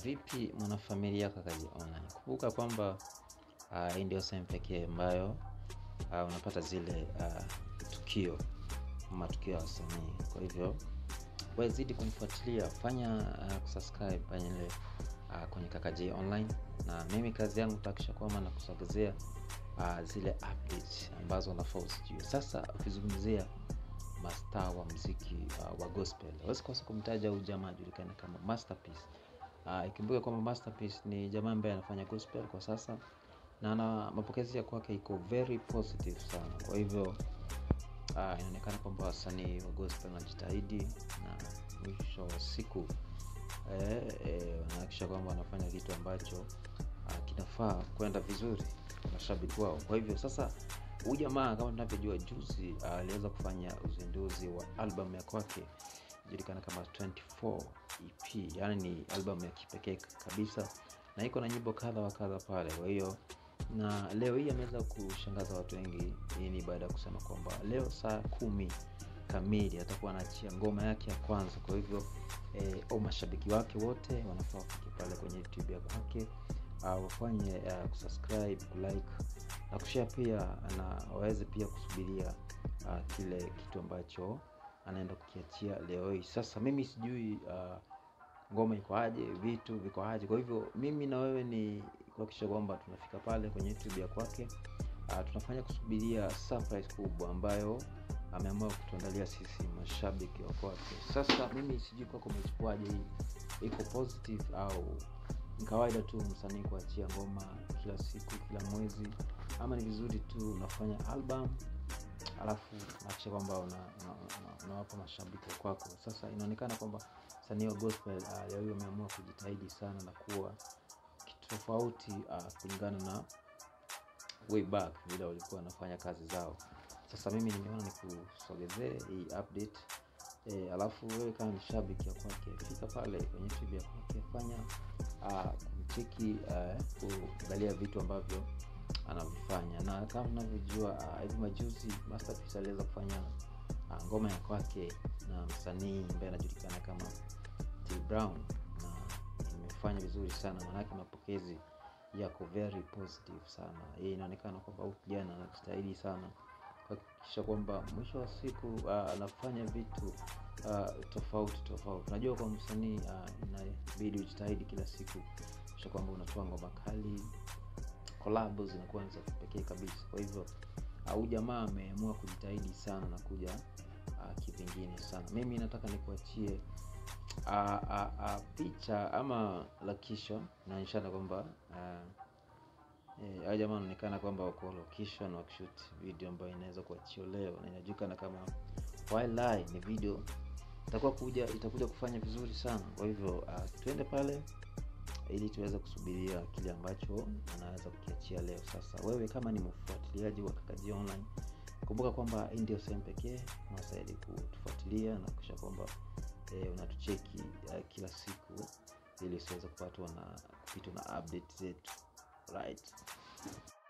Vipi mwanafamilia Kakaji Online? Kumbuka kwamba uh, hii ndio sehemu pekee ambayo uh, unapata zile uh, tukio matukio ya wasanii. Kwa hivyo wewe zidi kunifuatilia, fanya uh, kusubscribe pale ile uh, kwenye Kakaji Online, na mimi kazi yangu takisha kwamba na kusogezea uh, zile updates ambazo unafaa usijue. Sasa ukizungumzia mastaa wa mziki uh, wa gospel, huwezi kosa kumtaja huyu jamaa ajulikana kama Masterpiece. Uh, ikumbuke kwamba Masterpiece ni jamaa ambaye anafanya gospel kwa sasa na na mapokezi ya kwake iko very positive sana. Kwa hivyo uh, inaonekana kwamba wasanii wa gospel wanajitahidi na mwisho wa siku eh, eh, wanahakikisha kwamba wanafanya kitu ambacho uh, kinafaa kwenda vizuri kwa mashabiki wao. Kwa hivyo sasa huyu jamaa kama tunavyojua, juzi uh, aliweza kufanya uzinduzi wa album ya kwake julikana kama 24 EP, yani ni album ya kipekee kabisa na iko na nyimbo kadha wa kadha pale. Kwa hiyo na leo hii ameweza kushangaza watu wengi. Hii ni baada ya kusema kwamba leo saa kumi kamili atakuwa anaachia ngoma yake ya kwanza. Kwa hivyo eh, au mashabiki wake wote wanafaa wafike pale kwenye YouTube ya kwake uh, wafanye uh, kusubscribe, kulike na kushare pia, na waweze pia kusubiria uh, kile kitu ambacho anaenda kukiachia leo hii. Sasa mimi sijui uh, ngoma iko aje, vitu viko aje. Kwa hivyo mimi na wewe ni kuhakikisha kwamba tunafika pale kwenye YouTube ya kwake. Uh, tunafanya kusubiria surprise kubwa ambayo ameamua kutuandalia sisi mashabiki wa kwake. Sasa mimi sijui kwako umechukuaje hii, iko positive au ni kawaida tu msanii kuachia ngoma kila siku, kila mwezi, ama ni vizuri tu unafanya album alafu nahakikisha kwamba unawapa una, una, una mashabiki wa kwako. Sasa inaonekana kwamba msanii wa gospel uh, leo hii wameamua kujitahidi sana na kuwa kitu tofauti uh, kulingana na way back vile walikuwa wanafanya kazi zao. Sasa mimi nimeona nikusogezee hii update e, alafu wewe kama ni shabiki ya kwake fika pale kwenye YouTube ya kwake, fanya uh, kumcheki uh, kuangalia vitu ambavyo anavifanya na kama unavyojua hivi uh, majuzi Masterpiece aliweza kufanya uh, ngoma ya kwake na msanii ambaye anajulikana kama T Brown na imefanya vizuri sana, maanake mapokezi yako very positive sana. Hii inaonekana kwamba huyu kijana anajitahidi sana kuhakikisha kwamba mwisho wa siku uh, anafanya vitu uh, tofauti tofauti. Unajua kwa msanii uh, inabidi ujitahidi kila siku kisha kwamba unatoa ngoma kali collab zinakuwa za kipekee kabisa. Kwa hivyo huyu uh, jamaa ameamua kujitahidi sana na kuja uh, kivingine sana. Mimi nataka nikuachie uh, uh, uh, picha ama location inaonyeshana kwamba uh, eh, jamaa wanaonekana kwamba wako location wakishoot video ambayo inaweza kuachia leo na inajulikana kama Wildlife. Ni video itakuwa kuja itakuja kufanya vizuri sana. Kwa hivyo uh, tuende pale ili tuweze kusubiria kile ambacho anaweza kukiachia leo. Sasa wewe kama ni mfuatiliaji wa Kakaji Online, kumbuka kwamba hii ndio sehemu pekee unastahili kutufuatilia na kisha kwamba eh, unatucheki uh, kila siku ili usiweze kupatwa na kupitwa na update zetu right.